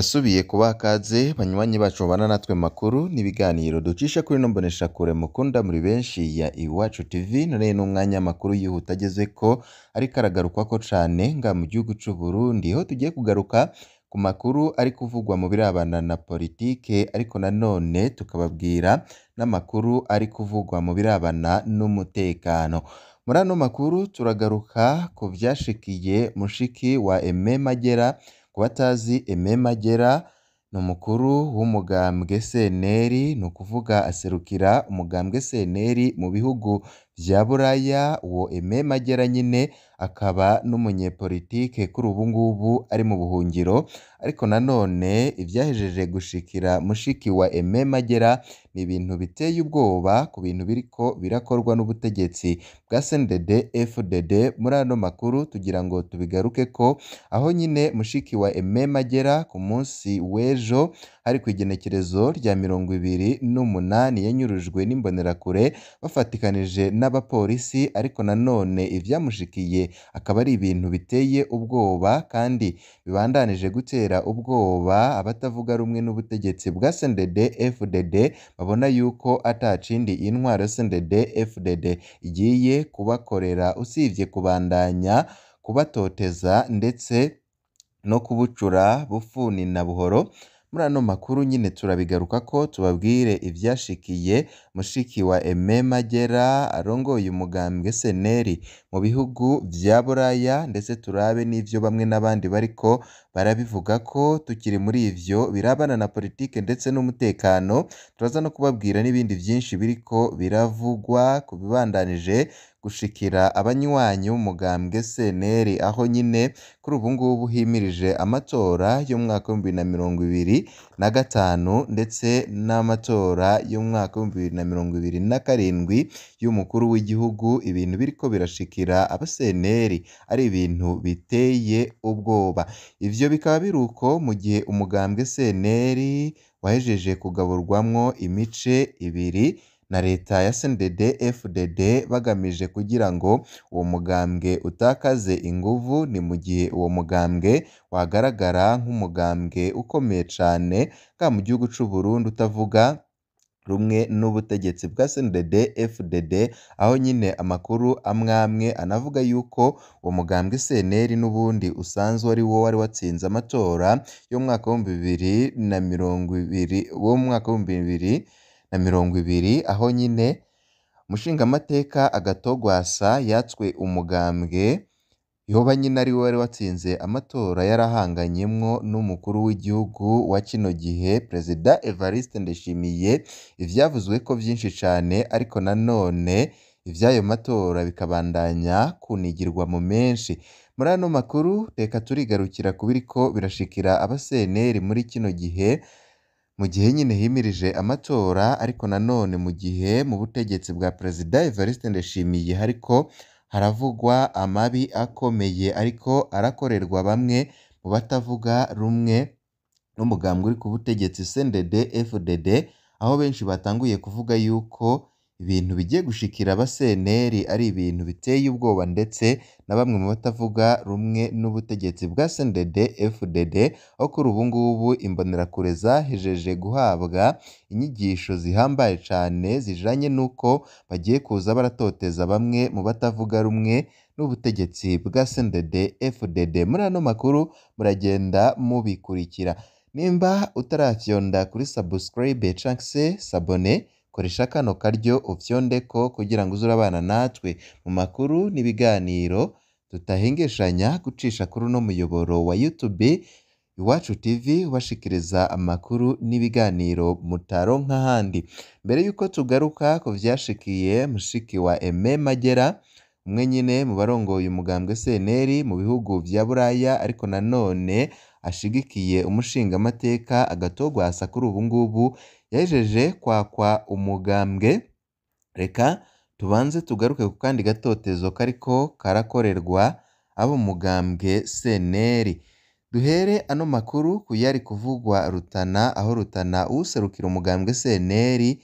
Ndasubiye kubaha ikaze banywanyi bacu mubana natwe mu makuru n'ibiganiro ducisha kuri ino mboneshakure mukunda muri benshi ya Iwacu TV, none n'umwanya w'amakuru yihuta agezeko ariko aragarukwako cane ngaha mu gihugu c'Uburundi, aho tugiye kugaruka ku makuru ari kuvugwa mu birabana na politike ariko nanone tukababwira n'amakuru ari kuvugwa mu birabana n'umutekano. Muri ano makuru turagaruka ku vyashikiye mushiki wa Aimé Magera, ku batazi Aimé Magera ni umukuru w'umugambwe CNL, ni ukuvuga aserukira umugambwe CNL mu bihugu vya Buraya, uwo Aimé Magera nyene akaba n'umunyepolitike kuri ubu ngubu ari mu buhungiro, ariko nanone ivyahejeje gushikira mushiki wa Aimé Magera ni ibintu biteye ubwoba ku bintu biriko birakorwa n'ubutegetsi bwa CNDD FDD, muri ano makuru tugira ngo tubigarukeko, aho nyene mushiki wa Aimé Magera ku munsi w'ejo hari kw'igenekerezo rya mirongo ibiri n'umunani yanyurujwe n'imbonerakure bafatikanije n'abapolisi, ariko nanone ivyamushikiye akaba ari ibintu biteye ubwoba kandi bibandanije gutera ubwoba abatavuga rumwe n'ubutegetsi bwa CNDD FDD, babona yuko ata kindi iyi ntwaro ya CNDD FDD igiye kubakorera usivye kubandanya kubatoteza ndetse no kubucura bufuni na buhoro. Muri ano makuru nyene turabigarukako tubabwire ivyashikiye mushiki wa Aimé Magera arongoye umugambwe CNL mu bihugu vya Buraya, ndetse turabe n'ivyo bamwe n'abandi bariko barabivugako. Tukiri muri ivyo birabana na politike ndetse n'umutekano, turaza no kubabwira n'ibindi vyinshi biriko biravugwa ku bibandanije gushikira abanywanyi b'umugambwe CNL, aho nyene kuri ubu ngubu himirije amatora y'umwaka w'ibihumbi bibiri na mirongo ibiri na gatanu, ndetse n'amatora y'umwaka w'ibihumbi bibiri na mirongo ibiri na karindwi y'umukuru w'igihugu, ibintu biriko birashikira aba CNL ari ibintu biteye ubwoba. Ivyo bikaba biri uko mu gihe umugambwe CNL wahejeje kugaburwamwo imice ibiri na leta ya CNDD FDD, bagamije kugira ngo uwo mugambwe utakaze inguvu, ni mu gihe uwo mugambwe wagaragara nk'umugambwe ukomeye cane ngaha mu gihugu c'Uburundi utavuga rumwe n'ubutegetsi bwa CNDD FDD, aho nyene amakuru amwe amwe anavuga yuko uwo mugambwe CNL n'ubundi usanzwe ari wo wari watsinze amatora y'umwaka w'ibihumbi bibiri na mirongo ibiri w'umwaka w'ibihumbi bibiri na mirongo ibiri, aho nyene umushingamateka Agatogwasa yatswe umugambwe, yoba nyene ari we wari watsinze amatora yarahanganyemwo n'umukuru w'igihugu wa kino gihe Perezida Evariste Ndayishimiye, ivyavuzweko vyinshi cane ariko nanone ivy'ayo matora bikabandanya kunigirwa mu menshi. Muri ano makuru reka turigarukira ku biriko birashikira aba CNL muri kino gihe, mu gihe nyene himirije amatora, ariko nanone mu gihe mu butegetsi bwa Perezida Evariste Ndayishimiye hariko haravugwa amabi akomeye ariko arakorerwa bamwe mu batavuga rumwe n'umugambwe uri ku butegetsi CNDD FDD, aho benshi batanguye kuvuga yuko ibintu bigiye gushikira aba CNL ari ibintu biteye ubwoba, ndetse na bamwe mu batavuga rumwe n'ubutegetsi bwa CNDD FDD, aho kuri ubu ngubu imbonerakure zahejeje guhabwa inyigisho zihambaye cane zijanye n'uko bagiye kuza baratoteza bamwe mu batavuga rumwe n'ubutegetsi bwa CNDD FDD. Muri ano makuru muragenda mubikurikira. Nimba utarafyonda kuri subscribe canke se s'abone, koresha kano karyo ufyondeko kugira ngo uze urabana natwe mu makuru n'ibiganiro tutahengeshanya gucisha kuri uno muyoboro wa YouTube Iwacu TV, ubashikiriza amakuru n'ibiganiro mutaronka ahandi. Mbere yuko tugaruka ku vyashikiye mushiki wa Aimé Magera, umwe nyene mu barongoye umugambwe CNL mu bihugu vya Buraya, ariko nanone ashigikiye umushingamateka Agatogwasa kuri ubu ngubu yahejeje kwakwa umugambwe, reka tubanze tugaruke ku kandi gatotezo kariko karakorerwa abo mu mugambwe CNL. Duhere ano makuru ku yari kuvugwa Rutana, aho Rutana uwuserukira umugambwe CNL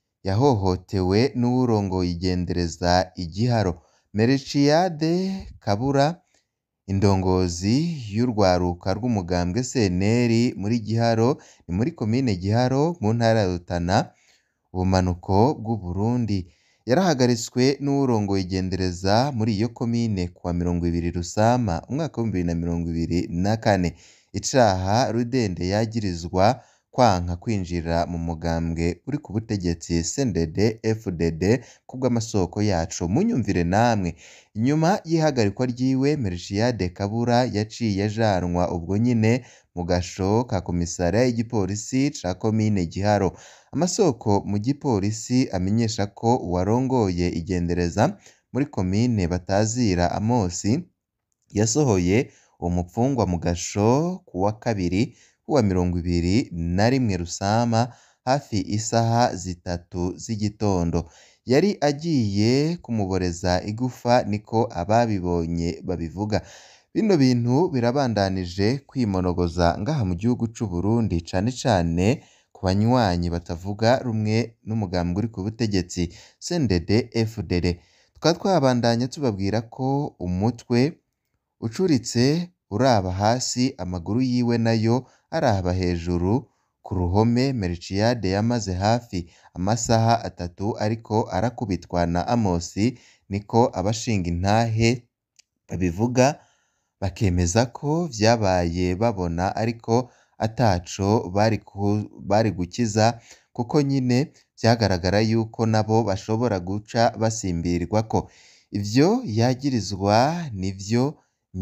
yahohotewe n'uwurongoye igendereza Igiharo. Melchiade Kabura indongozi y'urwaruka rw'umugambwe CNL muri Giharo ni muri komine Giharo mu ntara ya Rutana ubumanuko bw'Uburundi yarahagaritswe n'uwurongoye igendereza muri iyo komine kuwa mirongo ibiri Rusama umwaka w'ibihumbi bibiri na mirongo ibiri na kane icaha Rudende yagirizwa kwanka kwinjira mu mugambwe uri ku butegetsi CNDD FDD kubw'amasoko yacu munyumvire namwe inyuma y'ihagarikwa ryiwe Melchiade Kabura yaciye ajanwa ubwo nyine mu gasho ka komisariya y'igipolisi ca komine Giharo amasoko mu gipolisi amenyesha ko uwarongoye igendereza muri komine Batazira Amosi yasohoye uwo mupfungwa mu gasho kuwa kabiri kuwa mirongo ibiri na rimwe Rusama hafi isaha zitatu z'igitondo yari agiye kumuboreza igufa niko ababibonye babivuga bino bintu birabandanije kwimonogoza ngaha mu gihugu c'u Burundi cane cane ku banywanyi batavuga rumwe n'umugambwe uri ku butegetsi CNDD FDD tukaba twabandanya tubabwira ko umutwe ucuritse uraba hasi amaguru yiwe nayo araba hejuru ku ruhome Melchiade yamaze hafi amasaha atatu ariko arakubitwa na Amosi niko abashinga intahe babivuga bakemeza ko vyabaye babona ariko ataco bari gukiza kuko nyine vyagaragara yuko nabo bashobora guca basimbirwako ivyo yagirizwa nivyo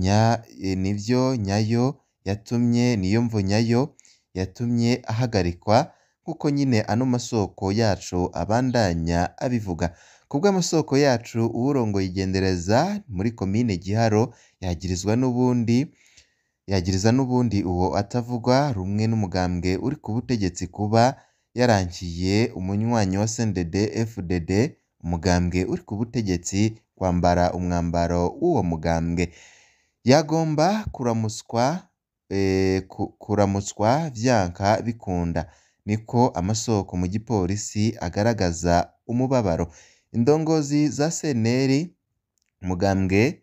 nivyo nyayo yatumye niyo mvo nyayo yatumye ahagarikwa nk'uko nyine ano masoko yacu abandanya abivuga kubw'amasoko yacu uwurongoye igendereza muri komine Giharo yagirizwa n'ubundi yagiriza n'ubundi uwo atavugwa rumwe n'umugambwe uri ku butegetsi kuba yarankiye umunywanyi wa CNDD FDD umugambwe uri ku butegetsi kwambara umwambaro w'uwo mugambwe yagomba kuramutswa kuramutswa vyanka bikunda niko amasoko mu gipolisi agaragaza umubabaro indongozi za CNL umugambwe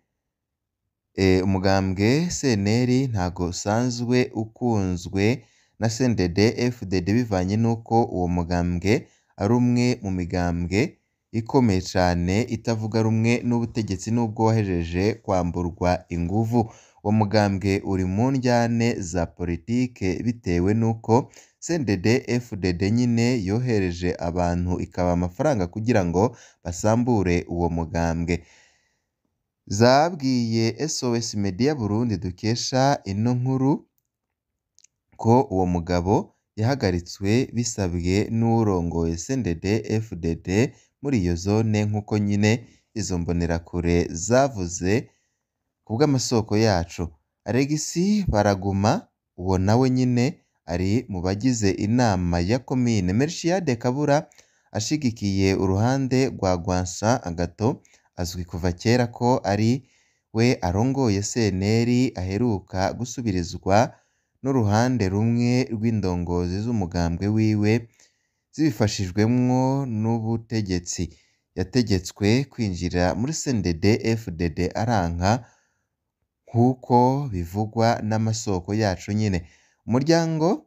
umugambwe CNL ntago usanzwe ukunzwe na CNDD FDD bivanye n'uko uwo mugambwe ari umwe mu migambwe ikomeye cane itavuga rumwe n'ubutegetsi n'ubwo wahejeje kwamburwa inguvu uwo mugambwe uri mu ndyane za politike bitewe n'uko CNDD FDD nyine yohereje abantu ikaba amafaranga kugira ngo basambure uwo mugambwe zabwiye SOS Media Burundi dukesha ino nkuru ko uwo mugabo yahagaritswe bisabwe n'uwurongoye CNDD FDD muri iyo zone nk'uko nyine izo mbonerakure zavuze kubw'amasoko yacu Alegisi Baraguma uwo nawe nyine ari mu bagize inama ya komine Melchiade Kabura ashigikiye uruhande rwa Rwansa Agato azwi kuva kera ko ari we arongoye CNL aheruka gusubirizwa n'uruhande rumwe rw'indongozi z'umugambwe wiwe zibifashijwemwo n'ubutegetsi yategetswe kwinjira muri CNDD FDD aranka nk'uko bivugwa n'amasoko yacu nyine umuryango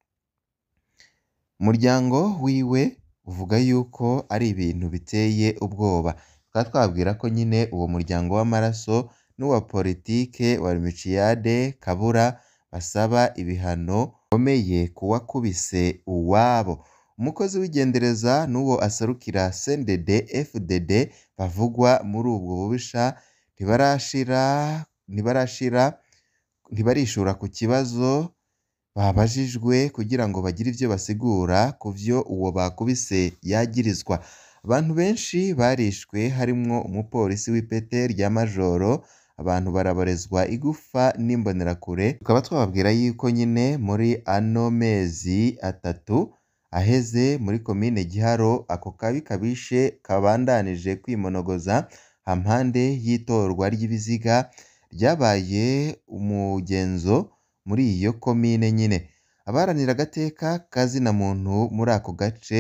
umuryango wiwe uvuga yuko ari ibintu biteye ubwoba tukaba twabwira ko nyine uwo muryango w'amaraso n'uwa politike wa Melchiade Kabura basaba ibihano bikomeye ku wakubise uwabo umukozi w'igendereza n'uwo aserukira CNDD FDD bavugwa muri ubwo bubisha ntibarashira ntibarashira ntibarishura ku kibazo babajijwe kugira ngo bagire ivyo basigura ku vyo uwo bakubise yagirizwa abantu benshi barishwe harimwo umupolisi w'ipete rya majoro abantu baraborezwa igufa n'imbonerakure tukaba twababwira yuko nyine muri ano mezi atatu aheze muri komine Giharo ako kabi kabishe kabandanije kwimonogoza hampande y'itorwa ry'ibiziga ryabaye umugenzo muri iyo komine nyine abaharanira agateka kazina muntu muri ako gace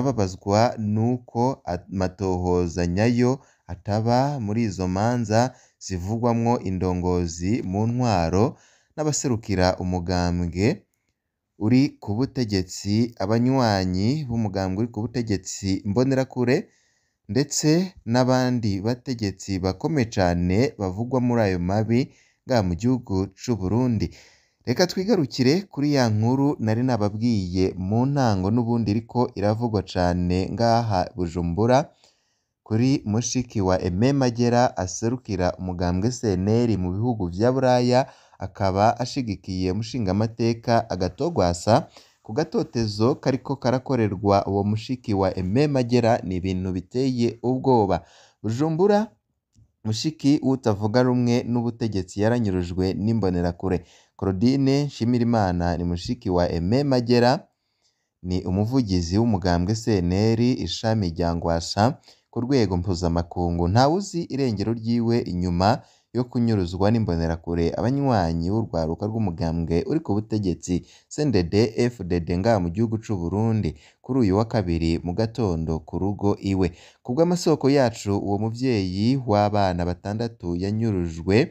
barababazwa n'uko amatohoza nyayo ataba muri izo manza zivugwamwo indongozi mu ntwaro n'abaserukira umugambwe uri ku butegetsi, abanywanyi b'umugambwe uri ku butegetsi Imbonerakure ndetse n'abandi bategetsi bakomeye cane bavugwa muri ayo mabi ngaha mu gihugu c'Uburundi. Reka twigarukire kuri ya nkuru nari nababwiye mu ntango n'ubundi iriko iravugwa cane ngaha Bujumbura, kuri mushiki wa Aime Magera aserukira umugambwe CNL mu bihugu vya Buraya, akaba ashigikiye umushingamateka Agatogwasa ku gatotezo kariko karakorerwa uwo mushiki wa Aime Magera, ni ibintu biteye ubwoba. Bujumbura, mushiki w'utavuga rumwe n'ubutegetsi yaranyurujwe n'imbonerakure. Claudine Nshimirimana ni mushiki wa Aime Magera, ni umuvugizi w'umugambwe CNL ishami rya Ngwasha ku rwego mpuzamakungu. Ntawuzi irengero ryiwe inyuma yo kunyuruzwa n'imbonerakure, abanywanyi b'urwaruka rw'umugambwe uri ku butegetsi CNDD FDD ngaha mu gihugu c'Uburundi, kuri uyu wa kabiri mu gatondo ku rugo iwe. Kubw'amasoko yacu, uwo muvyeyi w'abana batandatu yanyurujwe,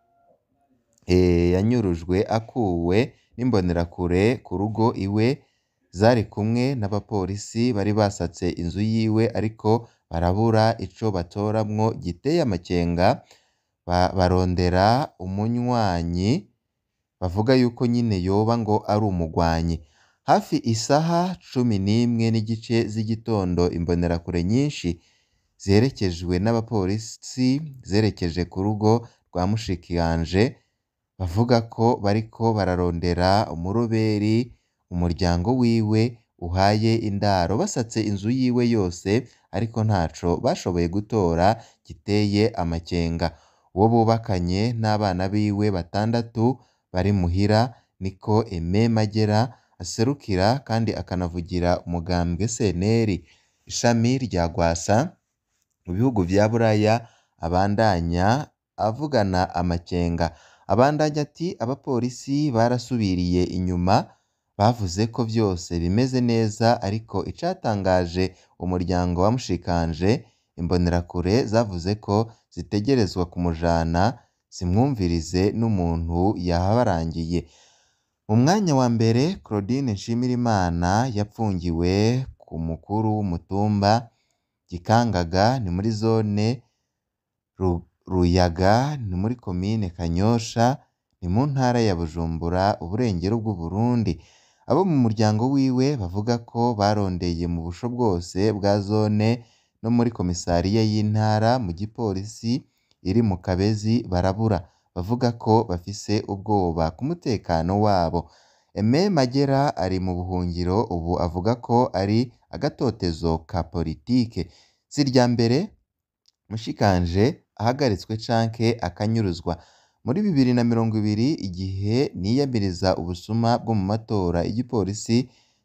yanyurujwe akuwe n'imbonerakure ku rugo iwe, zari kumwe n'abapolisi bari basatse inzu yiwe ariko barabura ico batoramwo giteye amakenga, barondera umunywanyi bavuga yuko nyene yoba ngo ari umugwanyi. Hafi isaha cumi n'imwe n'igice z'igitondo, imbonerakure nyinshi ziherekejwe n'abapolisi zerekeje ku rugo rwa mushikiranje, bavuga ko bariko bararondera umuroberi umuryango wiwe uhaye indaro, basatse inzu yiwe yose ariko ntaco bashoboye gutora giteye amakenga. Uwo bubakanye n'abana biwe batandatu bari muhira, niko Aime Magera aserukira kandi akanavugira umugambwe CNL ishami rya Rwasa mu bihugu vya Buraya, abandanya avugana amakenga. Abandanya ati "Abapolisi barasubiriye inyuma, bavuze ko vyose bimeze neza ariko icatangaje umuryango wa mushikanje, imbonerakure zavuze ko zitegerezwa kumujana zimwumvirize n'umuntu yahabarangiye." Mu mwanya wa mbere, Claudine Nshimirimana yapfungiwe ku mukuru w'umutumba Gikangaga, ni muri zone Ruyaga, ni muri komine Kanyosha, ni mu ntara ya Bujumbura, uburengero bw'Uburundi. Abo mu muryango wiwe bavuga ko barondeye mu busho bwose bwa zone no muri komisariya y'intara mu gipolisi iri mu Kabezi barabura, bavuga ko bafise ubwoba ku mutekano wabo. Aime Magera ari mu buhungiro, ubu avuga ko ari agatotezo ka politike. Si irya mbere mushikanje ahagaritswe canke akanyuruzwa. Muri bibiri na mirongo ibiri, igihe niyamiriza ubusuma bwo mu matora, igipolisi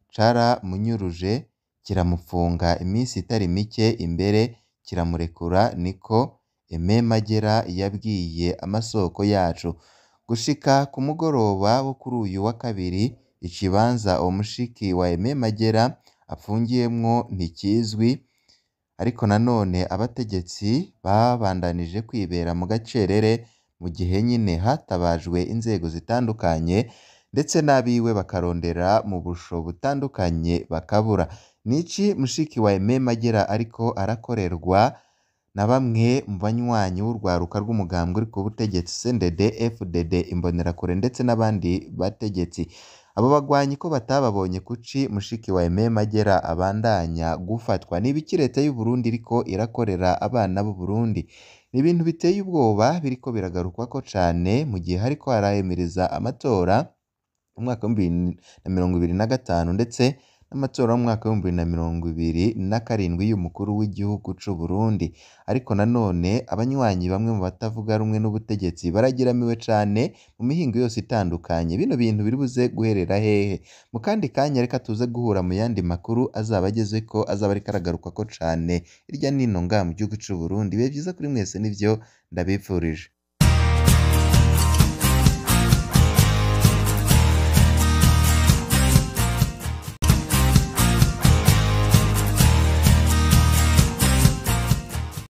caramunyuruje kiramupfunga imisi itari mike, imbere kiramurekura, niko Aime Magera yabwiye amasoko yacu. Gushika ku mugoroba wo kuri uyu wa kabiri, ikibanza uwo mushiki wa Aime Magera apfungiyemwo ntikizwi, ariko nanone abategetsi babandanije kwibera mu gacerere, mu gihe nyene hatabajwe inzego zitandukanye ndetse n'abiwe bakarondera mu busho butandukanye bakabura. Ni iki mushiki wa Aime Magera ariko arakorerwa na bamwe mu banywanyi b'urwaruka rw'umugambwe uri ku butegetsi CNDD FDD, imbonerakure ndetse n'abandi bategetsi. Abo bagwanyi ko batababonye kuki mushiki wa Aime Magera abandanya gufatwa? Ni ibiki leta y'u Burundi iriko irakorera abana b'u Burundi? Ni ibintu biteye ubwoba biriko biragarukwako cane mu gihe hariko harahimiriza amatora mu mwaka w'ibihumbi bibiri na mirongo ibiri na gatanu ndetse n'amatora y'umwaka w'ibihumbi bibiri na mirongo ibiri na karindwi y'umukuru w'igihugu c'Uburundi. Ariko nanone abanywanyi bamwe mu batavuga rumwe n'ubutegetsi baragiramiwe cane mu mihingo yose itandukanye. Bino bintu biribuze guherera hehe? Mu kandi kanya reka tuze guhura mu yandi makuru azaba agezeko, azaba ariko aragarukwako cane hirya no hino ngaha mu gihugu c'Uburundi. Ibihe vyiza kuri mwese nivyo ndabipfurije.